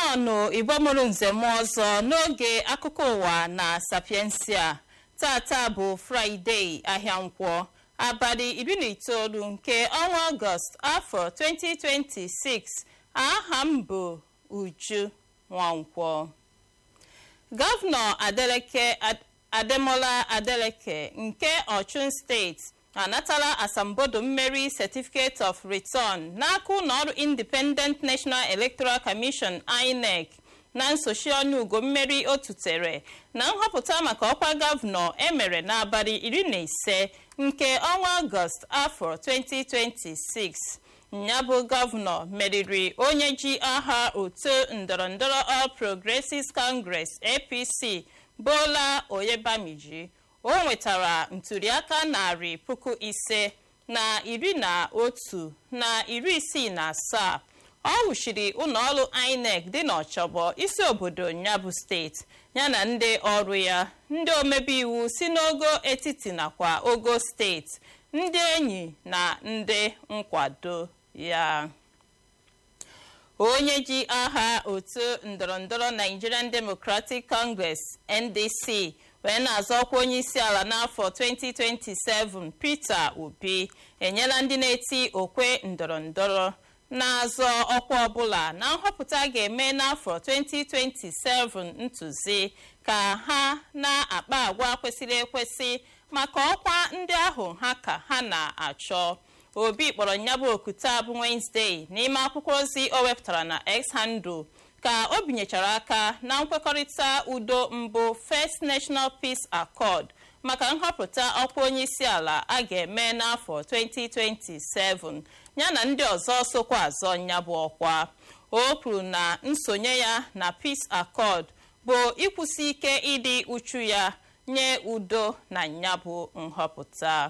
nnọọnụ igbo mụrụ nzem ọzọ n'oge akụkọ ụwa na sapiensia tata bụ fraịde ahịa nkwọ abalị iri na itoolu nke ọnwa ọgọst afọ 2026 aha m bụ uju nwankwọ gọvanọ adeleke ademola adeleke nke ọchụn steeti anatala asambodo mmeri certificate of return n'aka ụlọọrụ independent national electoral commission inec na nsochi ọnụugo mmeri o tutere na nhọpụta maka ọkwa gọvanọ emere n'abalị iri na ise nke ọnwa ọgọst afọ 2026 ya bụ gọvanọ meriri onye ji aha otu ndọrọndọrọ all progressives congress apc bola oyebamiji o nwetara ntụliaka narị puku ise na iri na otu na iri isii na asaa ọ wụchiri ụlọọrụ inec dị n'ọchọbọ isi obodo nyabụ steeti yana ndị ọrụ ya ndị omebe iwu si n'ogo etiti nakwa ogo steeti ndị enyi na ndị nkwado ya onye ji aha otu ndọrọndọrọ nigerian democratic congress ndc wee na-azọ ọkwa onye isi ala n'afọ 2027 peter obi enyela ndị na-eti okwe ndọrọndọrọ na-azọ ọkwa ọbụla na nhọpụta ga-eme n'afọ 2027 ntụzi ka ha na-akpa agwa kwesịrị ekwesị maka ọkwa ndị ahụ ha ka ha na-achọ obi kpọrọ nyabụ okute abụ Wednesday n'ime akwụkwọ ozi o wepụtara na x handle ka o binyechara aka na nkwekọrịta udo mbụ First National Peace Accord maka nhọpụta ọkwa onye isi ala a ga-eme n'afọ 2027 yana ndị ọzọ sokwa azọ nyabụ ọkwa o kwuru na nsonye ya na Peace Accord bụ ịkwụsị ike ịdị uchu ya nye udo na nyabụ nhọpụta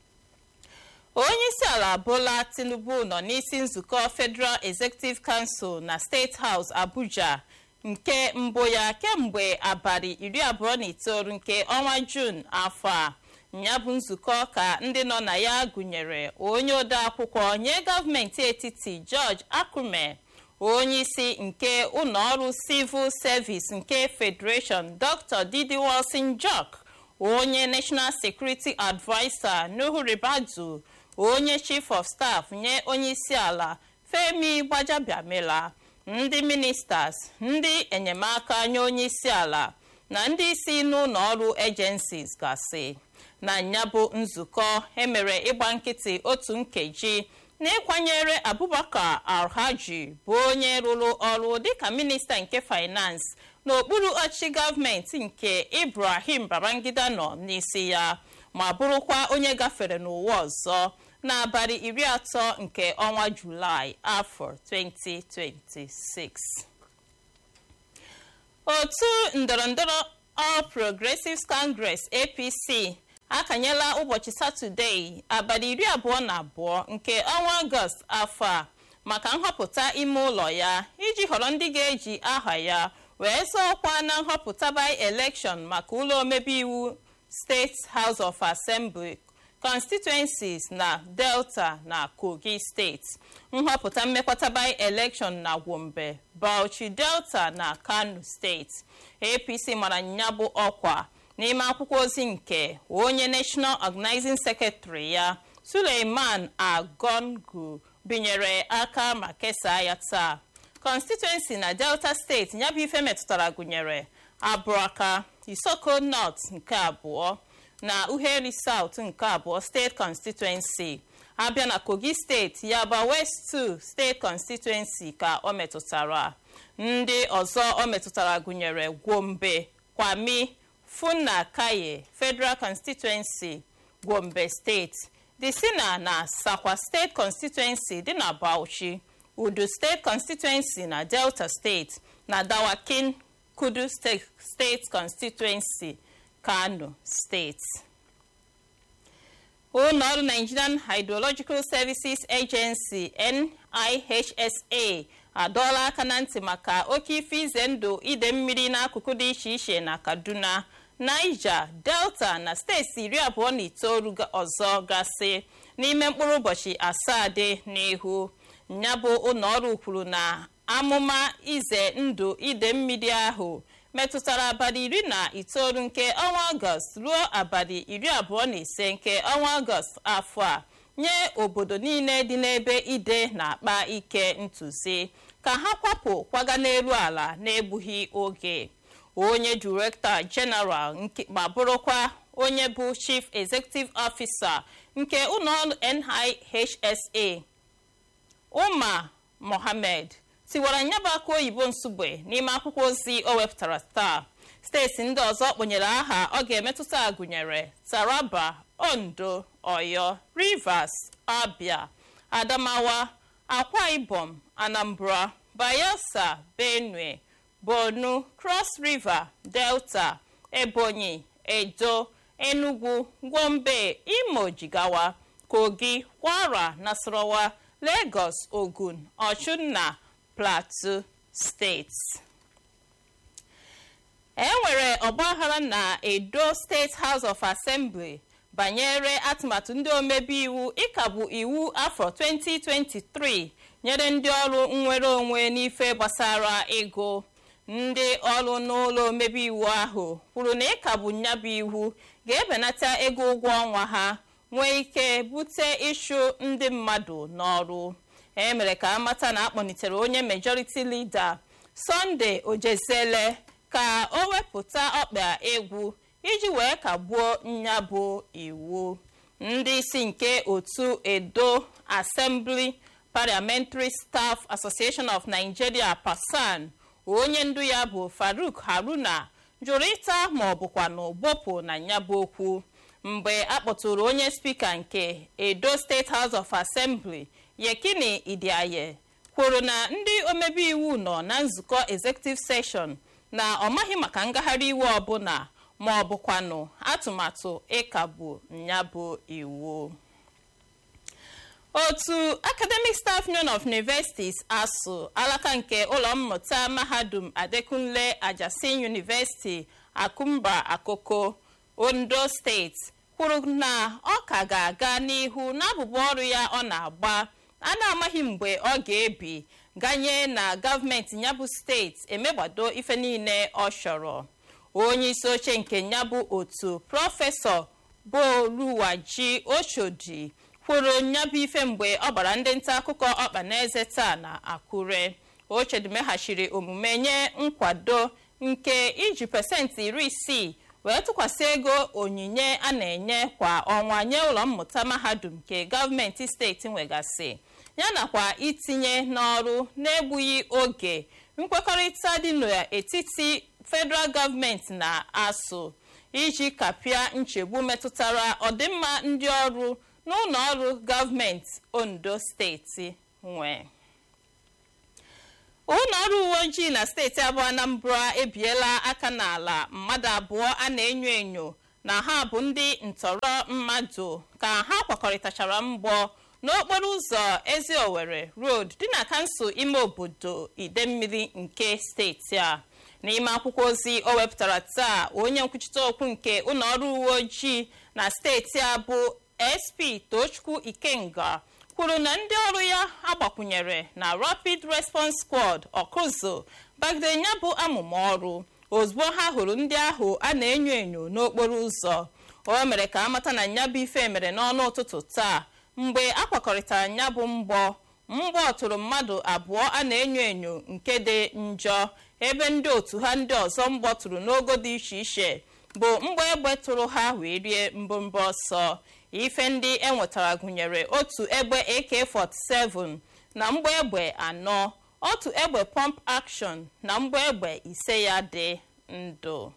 onye isi ala bola tinubu nọ n'isi nzukọ federal executive council na state house abuja nke mbụ ya kemgbe abalị iri abụọ na itoolu nke ọnwa jun afọ a ya bụ nzukọ ka ndị nọ na ya gụnyere onye ode akwụkwọ nye gọọmenti etiti george akume onye isi nke ụlọọrụ civil service nke federation dr didi wilson jock onye national security adviser nuhu ribadu onye chief of staff nye onye isi ala femi gbajabiamila ndị ministers ndị enyemaka nye onye isi ala na ndị isi n'ụlọ ọrụ agencies gasị na nyabụ nzukọ emere ịgba nkịtị otu nkeji n'ịkwanyere abubakar alhaji bụ onye rụrụ ọrụ dịka minista nke finance n'okpuru ọchịchị gọọmenti nke ibrahim babangida nọ n'isi ya ma bụrụkwa onye gafere n'ụwa ọzọ n'abalị iri atọ nke ọnwa julaị afọ 2026 otu ndọrọndọrọ all progressives congress apc akanyela ụbọchị satọdee abalị iri abụọ na abụọ nke ọnwa ọgọst afọ a maka nhọpụta ime ụlọ ya iji họrọ ndị ga-eji aha ya wee zọọ ọkwa na nhọpụta by election maka ụlọ omebe iwu steeti house of assembly constituencies na delta na kogi steeti nhọpụta mmekọta by election na gombe bauchi delta na kano steeti apc mara nyabụ ọkwa n'ime akwụkwọ ozi nke onye national organizing secretary ya suleiman agongu binyere aka ma kesaa ya taa constituency na delta steeti ya bụ ife metụtara gụnyere abraka isoko north nke abụọ na uheri south nke abụọ steeti constituency abịa na kogi steeti yaba west 2 steeti constituency ka ọ metụtara ndị ọzọ ọ metụtara gụnyere gwombe kwami funakaye federal constituency gombe steeti disina na sakwa steeti constituency dị na bauchi udu steeti constituency na delta steeti na dawakin kudu steeti constituency kano steeti ụlọọrụ nigerian hydrological services agency nihsa adọọla aka na ntị maka oke ife ize ndụ ide mmiri n'akụkụ dị iche iche na kaduna niger delta na steeti iri abụọ na itoolu ọzọ gasị n'ime mkpụrụ ụbọchị asaa dị n'ihu nyabụ ụlọọrụ kwuru na amụma ize ndụ ide mmiri ahụ metụtara abalị iri na itoolu nke ọnwa ọgọst ruo abalị iri abụọ na ise nke ọnwa ọgọst afọ a nye obodo niile dị n'ebe ide na-akpa ike ntụzi ka ha kwapụ kwaga n'elu ala n'egbughị oge onye direktọ jeneral ma bụrụkwa onye bụ chief executive officer nke ụlọọrụ NIHSA Umar Mohammed tiwara nyaba aka oyibo nsugbe n'ime akwụkwọ ozi o wepụtara taa steeti ndị ọzọ kpọnyere aha ọ ga-emetụta gụnyere Taraba Ondo Oyo Rivers Abia Adamawa Akwa Ibom Anambra Bayelsa Benue Borno Cross River Delta Ebonyi Edo Enugu Gombe Imo Jigawa Kogi Kwara Nasarawa Lagos Ogun Ọchụn na Plateau steeti enwere ọgbaghara na Edo State House of Assembly banyere atụmatụ ndị omebe iwu ịkagbu iwu afọ 2023 nyere ndị ọrụ nnwere onwe n'ife gbasara ego ndị ọrụ n'ụlọ omebe iwu ahụ kwuru na ịkagbu nyabụ iwu ga-ebenata ego ụgwọ ọnwa ha nwee ike bute ịchụ ndị mmadụ n'ọrụ e mere ka amata na akpọnitere onye majority leader Sunday Ojezele ka o wepụta ọkpa egwu iji wee kagbuo nyabụ iwu ndị isi nke otu Edo Assembly Parliamentary Staff Association of Nigeria PASAN onye ndu ya bụ Faruk Haruna jụrụ ịta ma ọ bụkwanụ gbopụ na nyabụ okwu mgbe a kpọtụrụ onye spika nke Edo State House of Assembly Yekini Idiaye kwuru na ndị omebe iwu nọ na nzukọ executive session na ọ maghị maka ngagharị iwu ọbụla ma ọ bụkwanụ atụmatụ ịkagbu nyabụ iwu otu academic staff union of universities asụ alaka nke ụlọ mmụta mahadum adekunle ajasin university akumba akoko ondo steeti kwuru na ọ ka ga-aga n'ihu n'abụbụ ọrụ ya ọ na-agba a na-amaghị mgbe ọ ga-ebi ganye na gọọmenti nyabụ steeti emegbado ife niile ọ chọrọ onye isi oche nke nyabụ otu prọfesọ boluwaji ochodi kwuru nyabụ ife mgbe ọ gbara ndị nta akụkọ ọkpa n'eze taa na akure ochedi meghachiri omume nye nkwado nke iji pasentị iri isii wee tụkwasị ego onyinye a na-enye kwa ọnwa nye ụlọ mmụta mahadum nke gọọmenti steeti nwegasị ya nakwa itinye n'ọrụ n'egbughị oge nkwekọrịta dị n'etiti federal gọọmenti na asụ iji kapịa nchegbu metụtara ọdịmma ndị ọrụ n'ụlọ ọrụ gọọmenti ondo steeti nwe ụlọ ọrụ uwe ojii na steeti abụọ anambra ebiela aka n'ala mmadụ abụọ a na-enyo enyo na ha bụ ndị ntọrọ mmadụ ka ha kwakọrịtachara mgbọ n'okporo ụzọ ezi owere road dị na kansụl ime obodo idemmiri nke steeti a n'ime akwụkwọ ozi o wepụtara taa onye nkwuchite okwu nke ụlọ ọrụ uwe ojii na steeti a bụ sp tochukwu ikenga kwuru na ndị ọrụ ya agbakwunyere na rapid response squad ọkụzụ bagide ya bụ amụma ọrụ ozugbo ha hụrụ ndị ahụ a na-enyo enyo n'okporo ụzọ o mere ka amata na nyabụ ife mere n'ọnụ ụtụtụ taa mgbe a kwakọrịtara nyabụ mgbọ mgbọ tụrụ mmadụ abụọ a na-enyo enyo nke dị njọ ebe ndị otu ha ndị ọzọ mgbọ tụrụ n'ogo dị iche iche bụ mgbọ egbe tụrụ ha wee rie mbọmbọ ọsọ ife ndị enwetara gụnyere otu egbe ak-47 na mgbọ egbe anọ otu egbe pump action na mgbọ egbe ise ya dị ndụ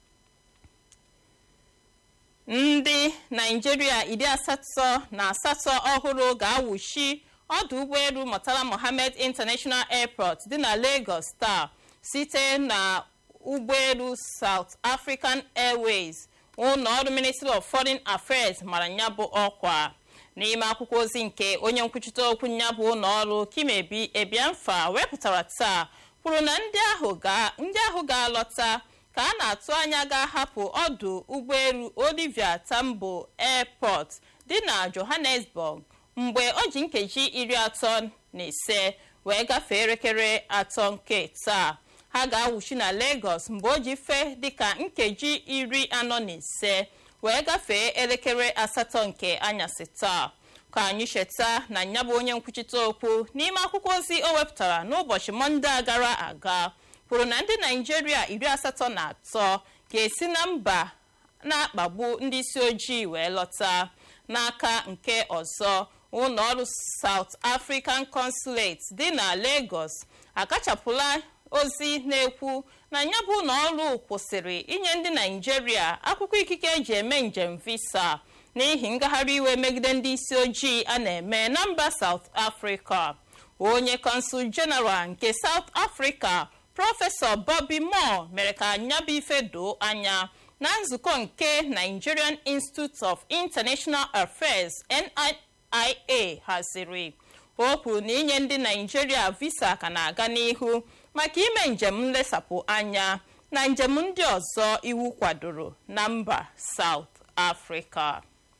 ndị naijiria iri asatọ na asatọ ọhụrụ ga-awụchi ọdụ ụgbọelu murtala mohammed international airport dị na lagos taa site na ụgbọelu south african airways ụlọ ọrụ ministry of foreign affairs mara nyabụ ọkwa n'ime akwụkwọ ozi nke onye nkwuchite okwu nyabụ ụlọ ọrụ kimebi ebiamfa wepụtara taa kwuru na ndị ahụ ga-alọta ka a na-atụ anya ga-ahapụ ọdụ ụgbọelu olivia tambo airport dị na johannesburg mgbe o ji nkeji iri atọ na ise wee gafee elekere atọ nke taa ha ga-awụchi na Lagos mgbe o ji fee dịka nkeji iri anọ na ise wee gafee elekere asatọ nke anyasị taa ka anyị cheta na ya bụ onye nkwuchite okwu n'ime akwụkwọ ozi o wepụtara n'ụbọchị mọnde a gara aga kwuru na ndị naijiria iri asatọ na atọ ga-esi na mba na-akpagbu ndị isi ojii wee lọta n'aka nke ọzọ ụlọọrụ South African Consulate dị na Lagos akachapụla ozi na-ekwu na ya bụ ụlọọrụ kwụsịrị inye ndị naijiria akwụkwọ ikike eji eme njem visa n'ihi ngagharị iwe megide ndị isi ojii a na-eme na mba South Africa onye consul general nke South Africa prọfesọ Bobby Moore mere ka anyabụ ife doo anya na nzukọ nke Nigerian Institute of International Affairs NIA haziri o kwuru na inye ndị naijiria visa ka na-aga n'ihu maka ime njem nlesapụ anya na njem ndị ọzọ iwu kwadoro na mba South Africa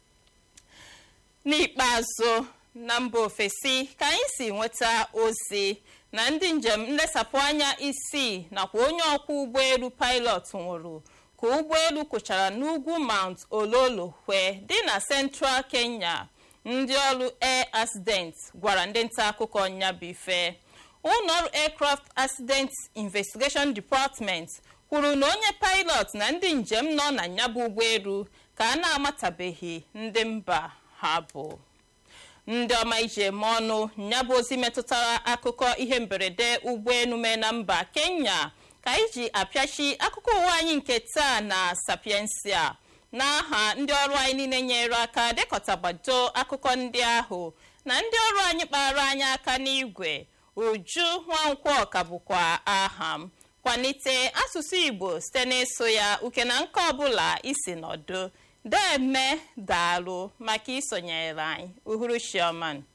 n'ikpeazụ na mba ofesi ka anyị si nweta ozi na ndị njem nlesapụ anya isii nakwa onye ọkwọ ụgbọelu pilot nwụrụ ka ụgbọelu kụchara n'ugwu Mount Ololokwe dị na Central Kenya ndị ọrụ air accident gwara ndị nta akụkọ nyabife ụlọọrụ aircraft accident investigation department kwuru na onye pilot na ndị njem nọ na nyabụ ụgbọelu ka a na-amatabeghị ndị mba ha bụ ndị ọma ije eme ọnụ nyabụ ozi metụtara akụkọ ihe mberede ụgbọelu mee na mba kenya ka anyị ji apịachi akụkọ ụwa anyị nke taa na sapiensia n'aha ndị ọrụ anyị niile nyere aka dekọtagbado akụkọ ndị ahụ na ndị ọrụ anyị kpara anyị aka n'igwe uju nwankwọ ka bụkwa aha m kwalite asụsụ igbo site n'ịsụ ya uke na nke ọbụla isi nọdụ deme daalụ maka isonyere anyị uhuruchioma